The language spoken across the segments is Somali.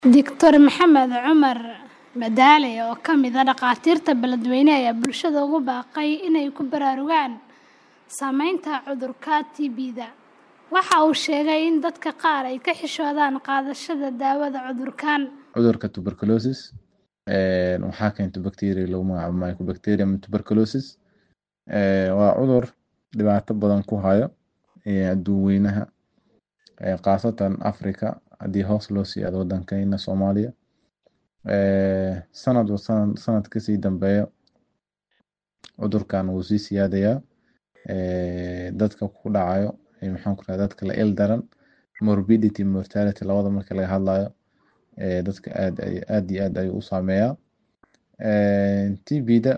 Dr Maxamed Cumar Madaale, oo ka mid ah dhakhaatiirta beledweyne, ayaa bulshada ugu baaqay inay ku baraarugaan saameynta cudurka TBda. Waxa uu sheegay in dadka qaar ay ka xishoodaan qaadashada daawada cudurkan. Cudurka tuberculosis waxaa keenta bacteria lagu magacaabo Mycobacterium tuberculosis. Waa cudur dhibaato badan ku haya adduunweynaha khaasatan Afrika haddii hoos loo sii aado waddankeena Soomaaliya. Sanadba sanad kasii dambeeya cudurkan wuu sii siyaadayaa dadka ku dhacayo maxaan ku rahdaa dadka la il daran morbidity mortality labada marka laga hadlayo dadka aad aad iyo aad ayuu u saameeyaa. TBda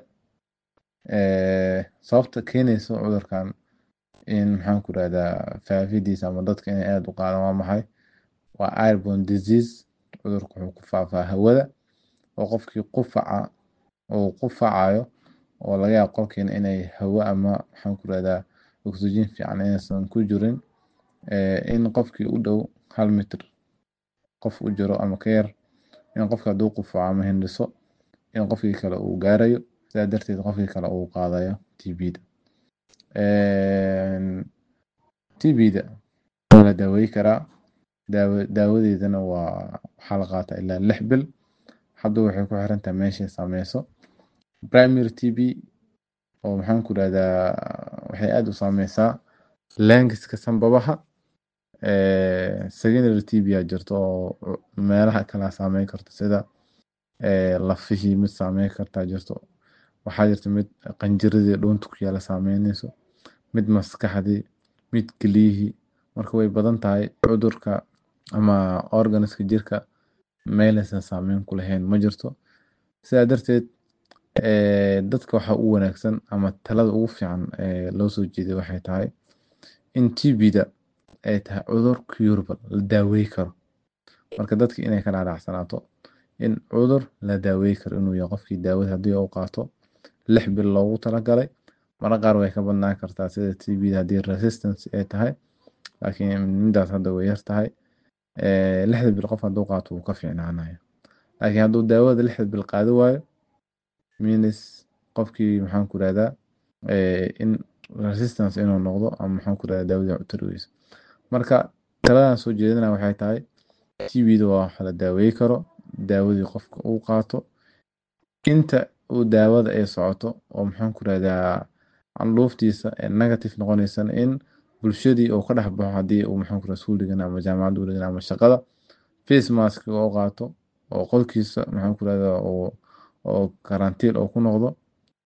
sababta keenayso cudurkan in maxaan ku rahdaa faafidiisa ama dadka inay aad u qaadaan waa maxay? Waa airborne disease cudurku wuxuu ku faafaa hawada oo qofkii qufaca uu qufacayo oo laga yaabo qolkiina inay hawo ama maxaan ku rahdaa oxygen fiican inaysan ku jirin in qofkii u dhow hal mitir qof u jiro ama ka yar in qofka hadduu qufaco ama hindhiso in qofkii kale uu gaarayo sidaa darteed qofkii kale uu qaadayo TBda. TBda waa la daaweyn karaa daawadeedana waa waxaa la qaataa ilaa lix bil hadba waxay ku xiran tahay meeshay saameyso. Primary TB oo maxaan ku rahdaa waxay aad u saameysaa lungs-ka sanbabaha. Secondary TB aa jirto oo meelaha kale saameyn karto sida lafihii mid saameyn kartaa jirto. Waxaa jirta mid qanjiradii dhuunta ku yaala saameynayso, mid maskaxdii, mid kelyihii. Marka way badan tahay cudurka ama organ-ska jirka meel aysan saameyn ku lahayn ma jirto. Sidaa darteed dadka waxaa u wanaagsan ama talada ugu fiican ee loo soo jeediyo waxay tahay in TBda ay tahay cudur curable la daaweyn karo. Marka dadka inay ka dhaadhacsanaato in cudur la daaweyn karo inuu yahay qofkii daawada haddii uu qaato lix bil loogu talagalay. Mararka qaar way ka badnaan kartaa sida TBda haddii resistance ay tahay laakiin midaas hadda way yar tahay. Lixda bil qof hadduu qaato wuu ka fiicnaanaya. Laakiin hadduu daawada lixda bil qaadan waayo means qofkii maxaan ku rahdaa in resistance inuu noqdo ama maxaan ku rahdaa daawada u tari wayso. Marka taladan soo jeedinaya waxay tahay TBda waa wax la daaweyn karo daawadii qofka uu qaato inta uu daawada ay socoto oo maxaan ku rahdaa candhuuftiisa ee negative noqonaysana in bulshadii uu ka dhex baxo haddii uu maxaan ku rahdaa iskuul dhiganayo ama jaamacad uu dhiganayo ama shaqada face mask uu qaato oo qolkiisa maxaan ku rahdaa oo oo karantiil uu ku noqdo